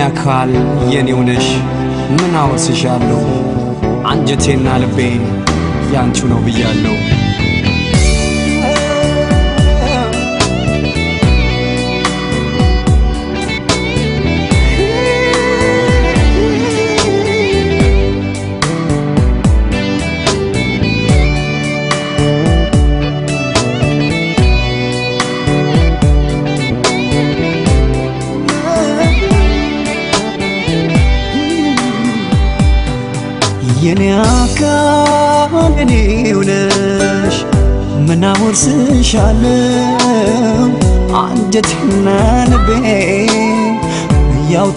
አካል የኔው ነሽ ምን አወስሻለሁ አንጀቴና ልቤ ያንቺ ነው ብያለሁ። የኔ አካል የኔው ነሽ ምን አወርስሻለሁ አንጀቴና ልቤ ያው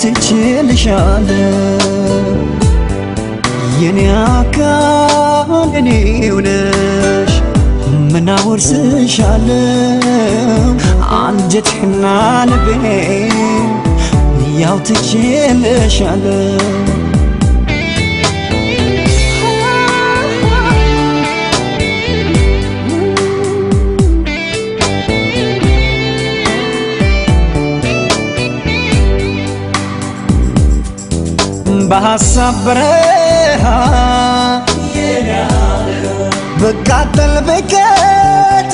ትችልሻለሁ የኔ አካል የኔው ነሽ ምን አወርስሻለሁ አንጀቴና ልቤ ያው ትችልሻለሁ በሐሳብ በረሃ በቃጠል በቀጥ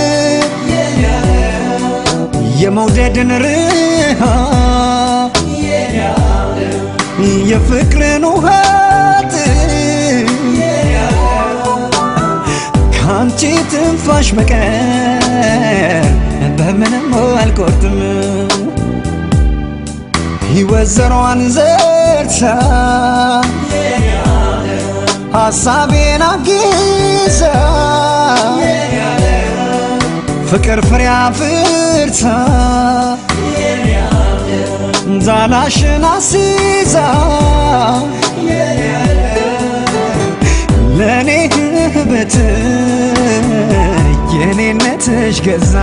የመውደድን ርሃ የፍቅርን ውሃት ከአንቺ ትንፋሽ በቀር በምንም አልቆርጥም ሕይወት ዘሯን ዘርታ ሐሳቤን አግዛ ፍቅር ፍሬ አፍርታ ዛላሽን አስይዛ ለእኔ ህበት የኔነትሽ ገዛ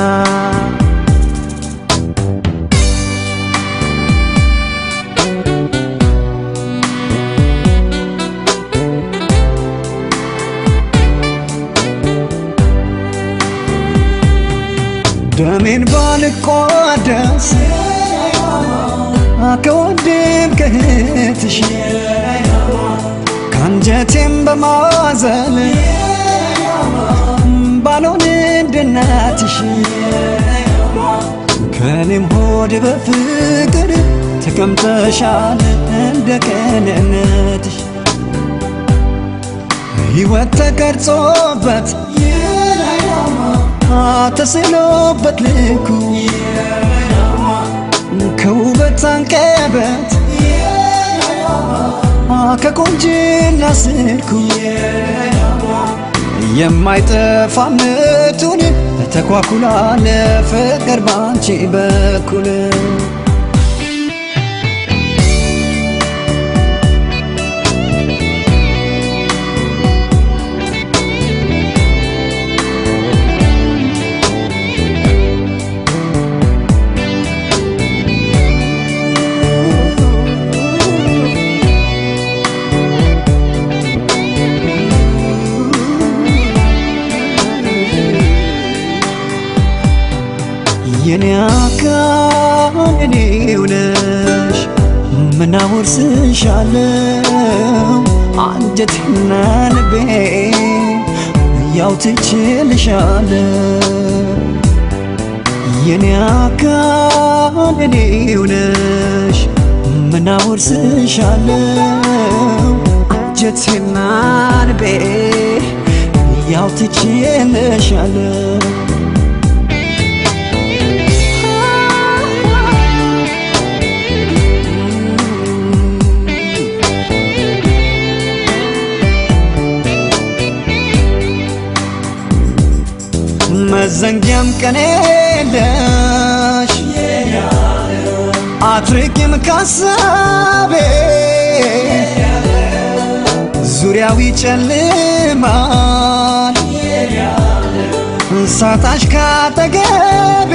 ደሜን ባልቋደስ ከወንድም ከእህትሽ ከአንጀቴም በማዘል ባልሆን እንደ እናትሽ ከኔም ሆድ በፍቅር ተቀምጠሻል እንደ ቅንነትሽ ሕይወት ተቀርጾበት ተስሎበት ልኩ ከውበት አንቀበት ከቆንጅና ስልኩ የማይጠፋነቱን ተኳኩላ ለፍቅር ባንቺ በኩል የኔ አካል የኔው ነሽ ምን አወርስሻለሁ አንጀቴና ልቤ ያው ትችልሻለሁ የኔ አካል የኔው ነሽ ምን አወርስሻለሁ አንጀቴና ልቤ ያው ትችልሻለሁ መዘንጊያም ቀን የለሽ አትርቂም ካሳቤ ዙሪያው ይጨልማል ሳታሽ ካጠገቤ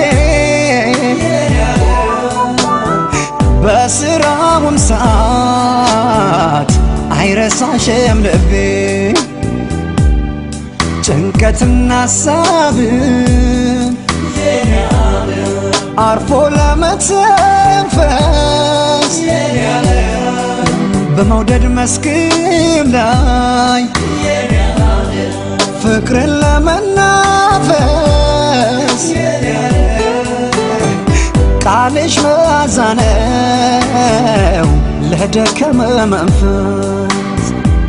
በስራውም ሰዓት አይረሳሽም ልቤ ጭንቀትና ሀሳብን አርፎ ለመተንፈስ በመውደድ መስክም ላይ ፍቅርን ለመናፈስ ቃልሽ መዓዛ ነው ለደከመ መንፈስ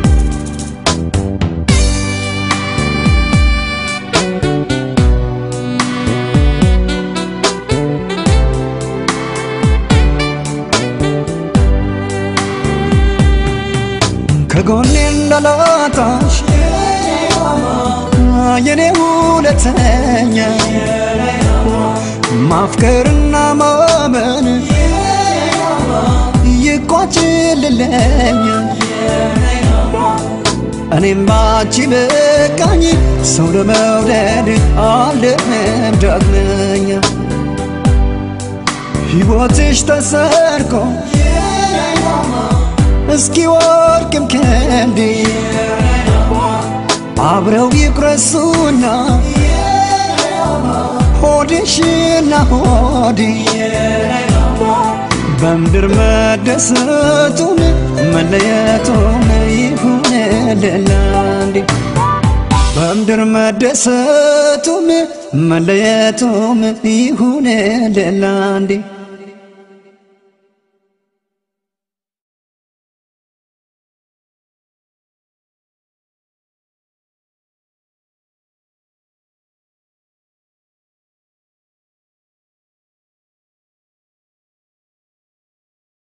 ከጎኔ እንዳላጣሽ የኔ ሁለተኛ ማፍቀርና ማመን ይቋጭልለኛ እኔም ባንቺ በቃኝ ሰው ለመውደድ አልደምም ዳግመኛ ሕይወትሽ ተሰርቆ እስኪ ወርቅም ከንዴ አብረው ይቁረሱና ሆድሽና ሆዴ በምድር መደሰቱም መለየቱም ይሁን ለላንዴ በምድር መደሰቱም መለየቱም ይሁን ለላንዴ